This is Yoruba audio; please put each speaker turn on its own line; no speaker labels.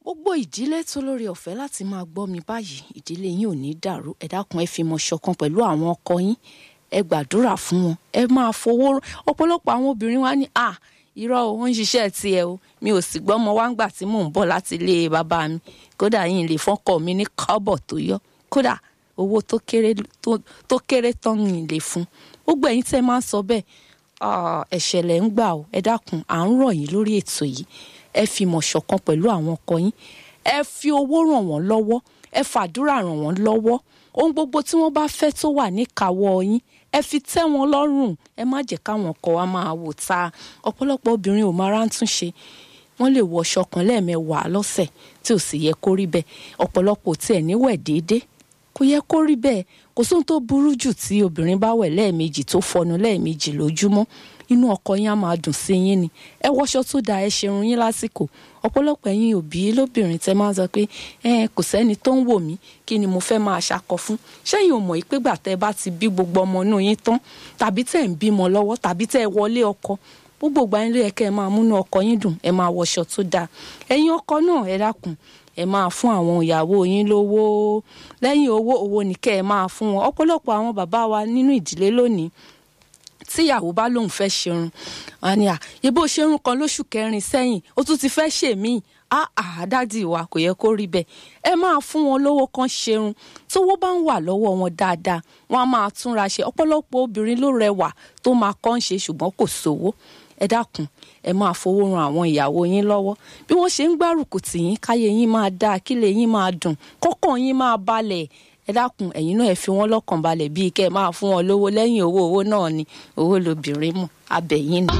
gbogbo ìdílé tó lórí ọ̀fẹ́ láti máa gbọ́ mi báyìí ìdílé yín ò ní dàrú ẹ dákun ẹ fi mọ̀ ṣọ̀kan pẹ̀lú àwọn ọkọ yín ẹ gbàdúrà fún wọn ẹ máa fowó ọ̀pọ̀lọpọ̀ àwọn obìnrin wa ní à irọ́ o ó ń ṣiṣẹ́ tiẹ̀ o mi ò sì gbọ́ ọmọ wa ń gbà tí mò ń bọ̀ láti ilé bàbá mi kódà yín lè fọ́kọ mi ní kọ́bọ̀ tó yọ kódà owó tó kéré tó kéré tán yín lè fún gbogbo ẹ̀yin tẹ́ máa ń sọ bẹ́ẹ̀ ẹ̀ṣẹ̀ lẹ̀ ń gbà o ẹ dákun à ń rọ̀ yín lórí ètò yìí ẹ fi mọ̀ ṣọ̀kan pẹ̀lú àwọn ọkọ yín ẹ fi owó ràn wọ́n lọ́wọ́ ẹ fàdúrà ràn wọ́n lọ́wọ́ ohun gbogbo tí wọ́n bá fẹ́ tó wà níkàáwọ́ yín ẹ fi tẹ́ wọn lọ́rùn ẹ má jẹ́ káwọn ọkọ wa máa wò ta ọ̀pọ̀lọpọ̀ obìnrin ò máa rántún ṣe wọ́n lè wọṣọ kan lẹ́ẹ̀mẹwàá lọ́sẹ̀ tí ò sì yẹ kó rí bẹ́ẹ̀ ọ̀pọ̀lọpọ̀ tiẹ̀ níwẹ̀ déédéé kò yẹ kó rí bẹ́ẹ̀ kò sóhun tó burú jù tí obìnrin bá wẹ̀ lẹ́ẹ̀mejì tó fọnu lẹ́ẹ̀mejì lójúmọ́ inú ọkọ yín á máa dùn sí yín ni ẹ wọṣọ tó dáa ẹ ṣerun yín lásìkò ọ̀pọ̀lọpọ̀ ẹ̀yin òbí lóbìnrin tẹ máa ń sọ pé ẹ kò sẹ́ni tó ń wò mí kí ni mo fẹ́ máa ṣakọ fún ṣẹ́yìn ò mọ̀ pé gbà tẹ́ bá ti bí gbogbo ọmọ inú yín tán tàbí tẹ́ ń bímọ lọ́wọ́ tàbí tẹ́ ẹ wọlé ọkọ gbogbo ìgbà yín ló yẹ kẹ́ ẹ máa múnú ọkọ yín dùn ẹ máa wọṣọ tó dáa ẹ̀yin ọkọ náà ẹ dákun ẹ máa fún àwọn ìyàwó yín lówó lẹ́yìn owó owó ni kẹ́ ẹ máa fún wọn ọ̀pọ̀lọpọ̀ àwọn bàbá wa nínú ìdílé lónìí tíyàwó bá lóun fẹ́ ṣerun àní à yebó ṣerun kan lóṣù kẹrin sẹ́yìn ó tún ti fẹ́ ṣèmíì àá dádì wa kò yẹ kó rí bẹ́ẹ̀ ẹ máa fún wọn lówó kan ṣerun tówó bá ń wà lọ́wọ́ wọn dáadáa wọn á máa túnra ṣe ọ̀pọ̀lọpọ̀ obìnrin ló rẹwà tó máa kọ́ ń ṣe ṣùgbọ́n kò sówó ẹ dákun ẹ máa fowó ran àwọn ìyàwó yín lọ́wọ́ bí wọ́n ṣe ń gbárùkù tì yín káyé yín máa dáa kílẹ̀ yín máa dùn kọ́kàn yín máa balẹ̀ ẹ dákun ẹ̀yin náà ẹ fi wọ́n lọ́kàn balẹ̀ bíi kẹ́ ẹ máa fún wọn lówó lẹ́yìn owó owó náà ni owó lobìnrin mú abẹ́yìn ni.